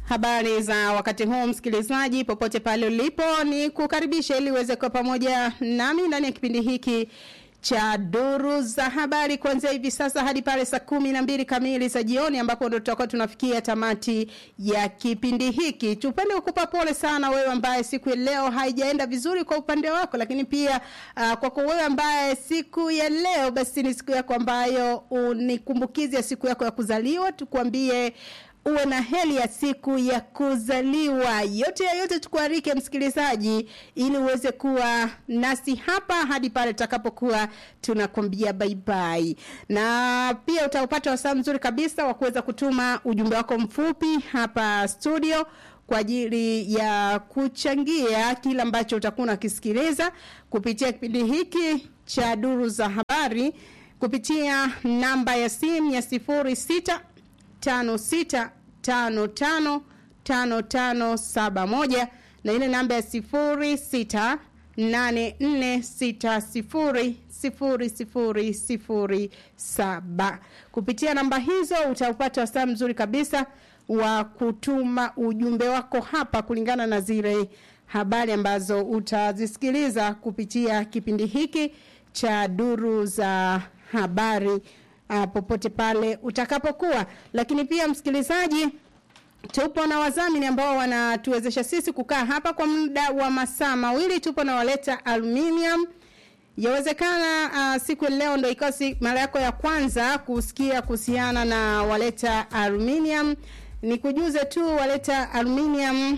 Habari za wakati huu msikilizaji, popote pale ulipo, ni kukaribisha ili uweze kuwa pamoja nami ndani ya kipindi hiki cha duru za habari kuanzia hivi sasa hadi pale saa kumi na mbili kamili za jioni ambapo ndo tutakuwa tunafikia tamati ya kipindi hiki. Tupende kukupa pole sana wewe ambaye siku ya leo haijaenda vizuri kwa upande wako, lakini pia uh, kwako wewe ambaye siku ya leo basi ni siku yako ambayo unikumbukizi ya siku yako ya kuzaliwa, tukwambie uwe na heli ya siku ya kuzaliwa. Yote ya yote tukuarike msikilizaji, ili uweze kuwa nasi hapa hadi pale tutakapokuwa tunakwambia bye bye, na pia utaupata wasaa mzuri kabisa wa kuweza kutuma ujumbe wako mfupi hapa studio kwa ajili ya kuchangia kile ambacho utakuwa unakisikiliza kupitia kipindi hiki cha duru za habari kupitia namba ya simu ya sifuri sita tano sita tano tano tano tano saba moja na ile namba ya sifuri sita nane nne sita sifuri sifuri sifuri sifuri saba kupitia namba hizo utaupata wasaa mzuri kabisa wa kutuma ujumbe wako hapa kulingana na zile habari ambazo utazisikiliza kupitia kipindi hiki cha duru za habari uh, popote pale utakapokuwa lakini pia msikilizaji tupo na wadhamini ambao wanatuwezesha sisi kukaa hapa kwa muda wa masaa mawili tupo na waleta aluminium yawezekana uh, siku leo ndo ikawa si, mara yako ya kwanza kusikia kuhusiana na waleta aluminium ni kujuze tu waleta aluminium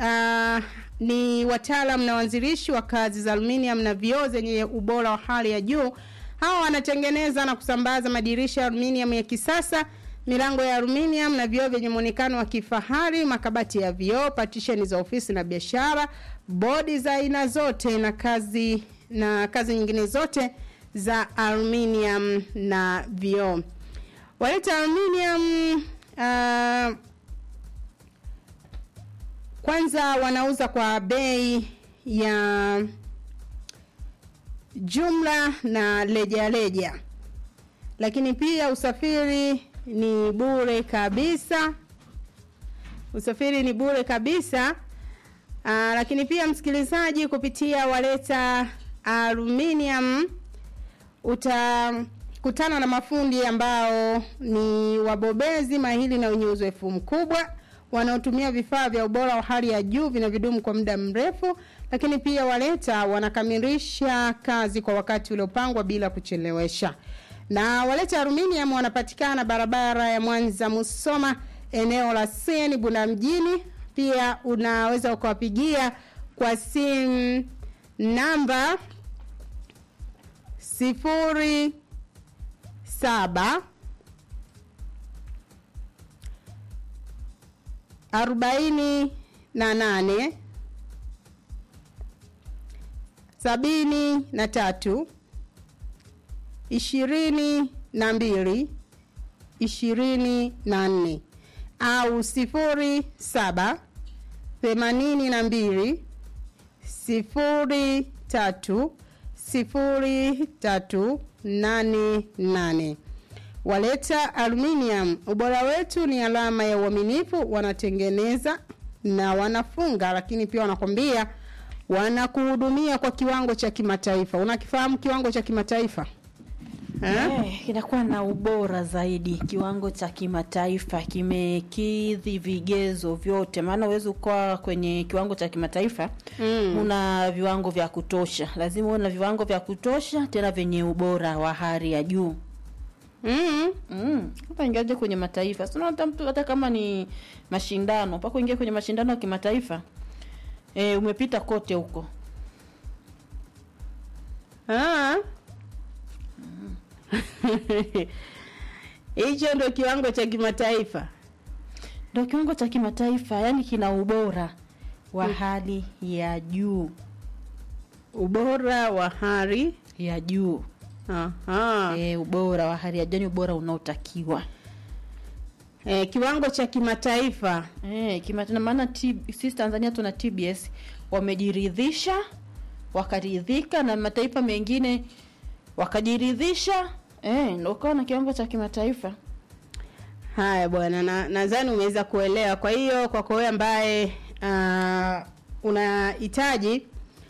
uh, ni wataalam na wanzilishi wa kazi za aluminium na vioo zenye ubora wa hali ya juu hawa wanatengeneza na kusambaza madirisha ya aluminium ya kisasa milango ya aluminium na vioo vyenye muonekano wa kifahari makabati ya vioo patisheni za ofisi na biashara bodi za aina zote na kazi na kazi nyingine zote za aluminium na vioo waleta aluminium uh, kwanza wanauza kwa bei ya jumla na leja leja lakini pia usafiri ni bure kabisa usafiri ni bure kabisa Aa, lakini pia msikilizaji kupitia waleta aluminium utakutana na mafundi ambao ni wabobezi mahili na wenye uzoefu mkubwa wanaotumia vifaa vya ubora wa hali ya juu vinavyodumu kwa muda mrefu lakini pia waleta wanakamilisha kazi kwa wakati uliopangwa bila kuchelewesha na waleta aluminium wanapatikana barabara ya mwanza musoma eneo la seni bunda mjini pia unaweza ukawapigia kwa simu namba sifuri saba arobaini na nane sabini na tatu ishirini na mbili ishirini na nne au sifuri saba themanini na mbili sifuri tatu sifuri tatu nane nane waleta aluminium ubora wetu ni alama ya uaminifu wanatengeneza na wanafunga lakini pia wanakwambia wanakuhudumia kwa kiwango cha kimataifa unakifahamu kiwango cha kimataifa Eh, kinakuwa na ubora zaidi kiwango cha kimataifa kimekidhi vigezo vyote maana huwezi ukawa kwenye kiwango cha kimataifa Mm. una viwango vya kutosha lazima uwe na viwango vya kutosha tena vyenye ubora wa hali ya juu mm. Mm, hapa ingiaje kwenye mataifa sina hata mtu hata kama ni mashindano mpaka uingie kwenye mashindano ya kimataifa e, umepita kote huko Ah. hicho ndo kiwango cha kimataifa ndo kiwango cha kimataifa yani kina ubora wa hali ya juu ubora wa hali ya juu Aha. e, ubora wa hali ya juu yani ubora unaotakiwa Eh, kiwango cha kimataifa e, kimataifa maana T- sisi Tanzania tuna TBS wamejiridhisha wakaridhika na mataifa mengine wakajiridhisha e, ndo ukawa na kiwango cha kimataifa Haya bwana, na nadhani umeweza kuelewa. Kwa hiyo kwako wewe ambaye uh, unahitaji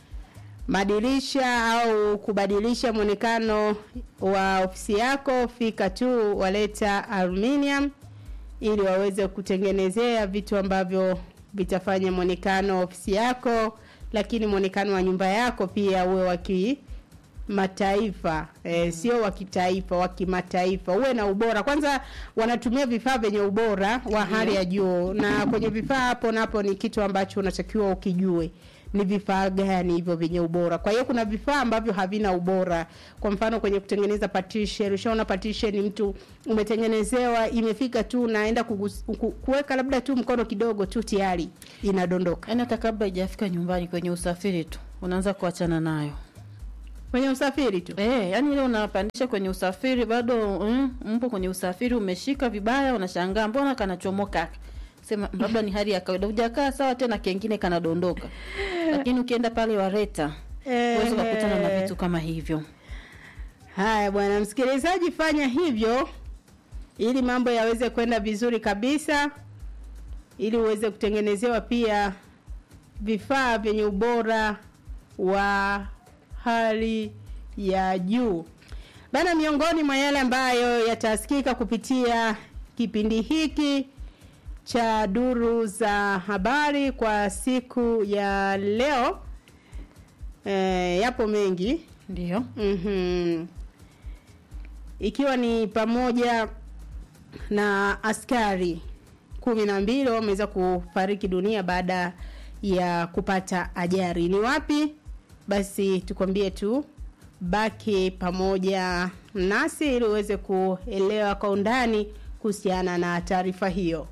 madirisha au kubadilisha mwonekano wa ofisi yako, fika tu Waleta Aluminium ili waweze kutengenezea vitu ambavyo vitafanya mwonekano wa ofisi yako, lakini mwonekano wa nyumba yako pia uwe wa kimataifa e, sio wa kitaifa, wa kimataifa, uwe na ubora. Kwanza wanatumia vifaa vyenye ubora wa hali ya juu, na kwenye vifaa hapo napo ni kitu ambacho unatakiwa ukijue ni vifaa gani hivyo vyenye ubora. Kwa hiyo kuna vifaa ambavyo havina ubora. Kwa mfano kwenye kutengeneza partition, ushaona partition mtu umetengenezewa imefika tu naenda kugus- ku- kuweka labda tu mkono kidogo tu tayari inadondoka. Yaani hata kabla haijafika nyumbani kwenye usafiri tu unaanza kuachana nayo. Kwenye usafiri tu. Eh, yani ile unapandisha kwenye usafiri bado mm, mpo kwenye usafiri umeshika vibaya unashangaa mbona kanachomoka haka. Sema labda ni hali ya kawaida. Hujakaa sawa tena kengine kanadondoka. Lakini ukienda pale Wareta uweze kukutana na vitu kama hivyo. Haya bwana msikilizaji, fanya hivyo ili mambo yaweze kwenda vizuri kabisa, ili uweze kutengenezewa pia vifaa vyenye ubora wa hali ya juu. Bana, miongoni mwa yale ambayo yatasikika kupitia kipindi hiki cha duru za habari kwa siku ya leo e, yapo mengi Ndio. Mhm. Ikiwa ni pamoja na askari kumi na mbili wameweza kufariki dunia baada ya kupata ajali. Ni wapi? Basi tukwambie tu baki pamoja nasi ili uweze kuelewa kwa undani kuhusiana na taarifa hiyo.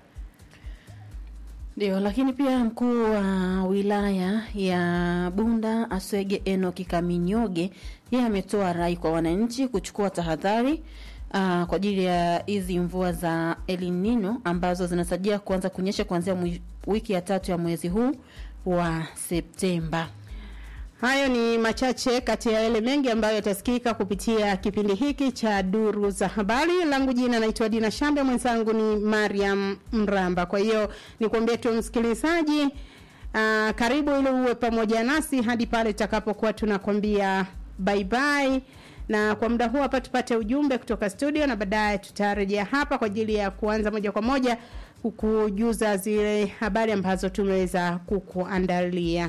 Ndio, lakini pia mkuu wa wilaya ya Bunda Aswege Enoki Kaminyoge yeye ametoa rai kwa wananchi kuchukua tahadhari uh, kwa ajili ya hizi mvua za El Nino ambazo zinasajia kuanza kunyesha kuanzia mwi- wiki ya tatu ya mwezi huu wa Septemba. Hayo ni machache kati ya yale mengi ambayo yatasikika kupitia kipindi hiki cha duru za habari. Langu jina naitwa Dina Shambe, mwenzangu ni Mariam Mramba. Kwa hiyo nikwambie tu msikilizaji, uh, karibu ili uwe pamoja nasi hadi pale tutakapokuwa tunakwambia bye bye na kwa muda huu hapa tupate ujumbe kutoka studio na baadaye tutarejea hapa kwa ajili ya kuanza moja kwa moja kukujuza zile habari ambazo tumeweza kukuandalia.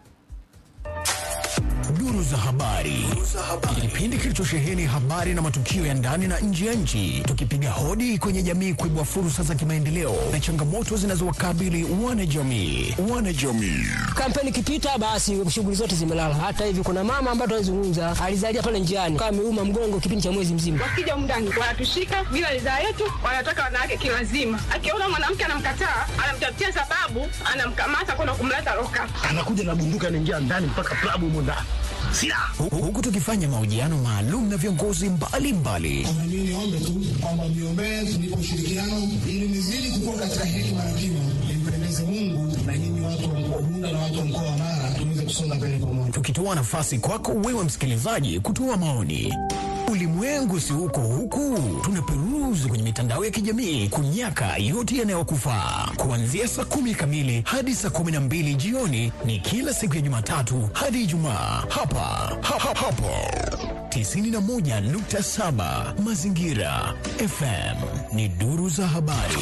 Duru za habari, kipindi kilichosheheni habari na matukio ya ndani na nje ya nchi, tukipiga hodi kwenye jamii kuibua fursa za kimaendeleo na changamoto zinazowakabili wanajamii. Wanajamii kampeni ikipita basi shughuli zote zimelala. Hata hivi kuna mama ambaye tunazungumza alizalia pale njiani kama ameuma mgongo kipindi cha mwezi mzima. wakija mndani wanatushika bila ridhaa yetu, wanataka wanawake kilazima. Akiona mwanamke anamkataa, anamtafutia sababu, anamkamata kwenda kumleta loka. anakuja na bunduki anaingia ndani mpaka klabu humo ndani silaha Hu- huku tukifanya mahojiano maalum na viongozi mbalimbali Na mimi niombe tu kwamba mniombee tunipe ushirikiano ili nizidi kukua katika hekima na kima, nimpendeze Mungu na nyinyi watu wa mkoa wa Bunda na watu wa mkoa wa Mara tuweze kusonga mbele pamoja. tukitoa nafasi kwako wewe msikilizaji kutoa maoni. Ulimwengu si huko huku, tunaperuzi kwenye mitandao ya kijamii kunyaka yote yanayokufaa. Kuanzia saa kumi kamili hadi saa kumi na mbili jioni ni kila siku ya Jumatatu hadi Ijumaa hapa ha, ha, hapo 91.7 Mazingira FM ni duru za habari.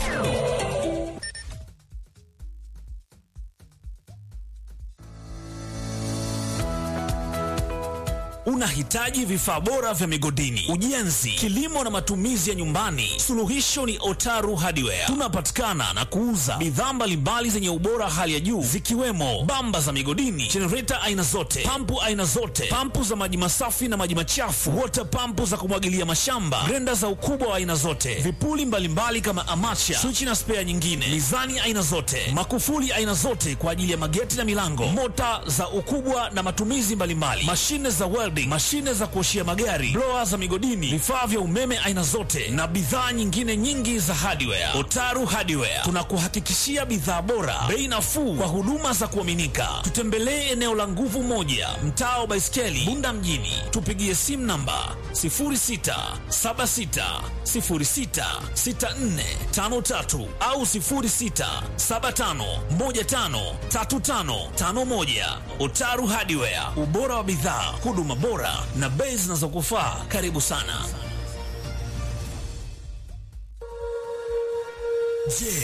Unahitaji vifaa bora vya migodini, ujenzi, kilimo na matumizi ya nyumbani? Suluhisho ni Otaru Hardware. Tunapatikana na kuuza bidhaa mbalimbali zenye ubora hali ya juu zikiwemo bamba za migodini, jenereta aina zote, pampu aina zote, pampu za maji masafi na maji machafu, wota pampu za kumwagilia mashamba, grenda za ukubwa wa aina zote, vipuli mbalimbali kama amacha, swichi na spea nyingine, mizani aina zote, makufuli aina zote kwa ajili ya mageti na milango, mota za ukubwa na matumizi mbalimbali, mashine za welding, mbalimbali, mashine za kuoshia magari, blower za migodini, vifaa vya umeme aina zote na bidhaa nyingine nyingi za hardware. Otaru Hardware tunakuhakikishia bidhaa bora, bei nafuu kwa huduma za kuaminika. Tutembelee eneo la Nguvu Moja, mtaa wa Baiskeli, Bunda mjini. Tupigie simu namba 0676066453 au 0675153551. Otaru Hardware, ubora wa bidhaa, huduma bora na bei zinazokufaa. Karibu sana. Je,